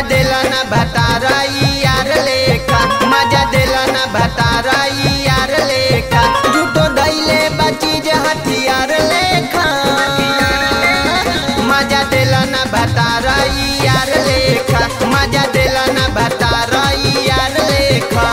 देला ना भतारा यार लेखा मजा देला ना भतारा यार लेखा झूठो दैले बचीज हथियार लेखा मजा देला ना भतारा यार लेखा मजा देला ना भतारा यार लेखा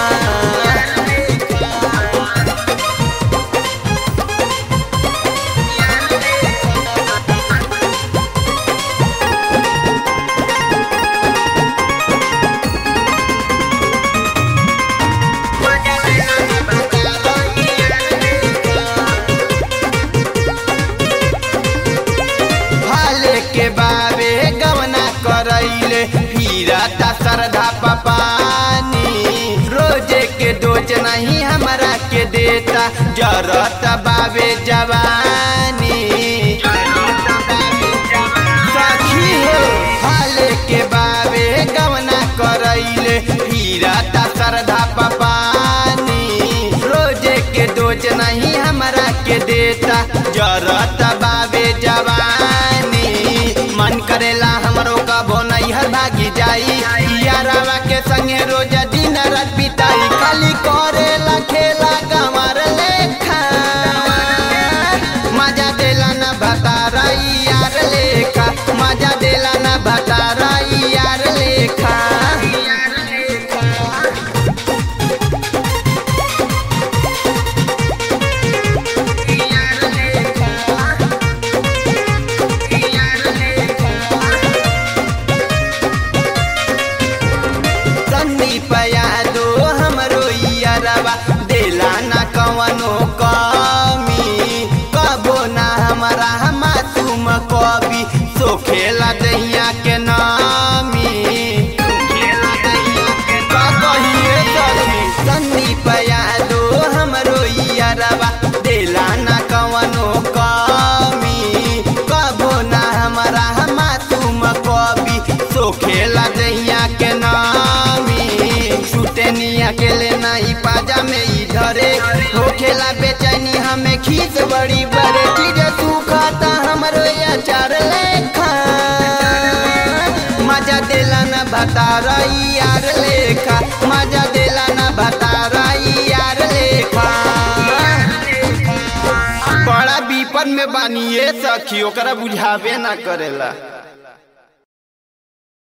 हाले के बाबे गवना करैले फिरता श्रद्धा पपानी रोजे के दोज नहीं हमरा के देता जरत बाबे जवानी सखी हो हाले के बाबे गवना करैले फिरता श्रद्धा पपानी रोजे के दोज नहीं हमरा के देता जरत बाबे जवानी मन करेला हमरो कबो नैहर भागी जाई यारावा के संगे रोज दिन रात बिताई खाली करेला खेला गंवर लेखा मजा देला ना भतारा यार लेखा मजा देला ना भतारा यार लेखा संदीप यादो हमरो यारवा देला ना कवनो कमी कबो ना हमारा मासूम कवि सोखेला दहिया के नामी का कहिए सखी संदीप यादो हमरो यारवा देला ना कवनो कमी कबो ना हमारा मासूम कवि सोखेला दहिया के नामी छूटे निया के लेना ही पाजा में ही धरे हो खेला बेचैनी हमें खींच बड़ी बड़े चीज सुखाता हमरो अचार लेखा मजा देला ना भतारा यार लेखा मजा देला ना भतारा यार लेखा बड़ा विपद में बानिए सखी ओकरा बुझावे ना करेला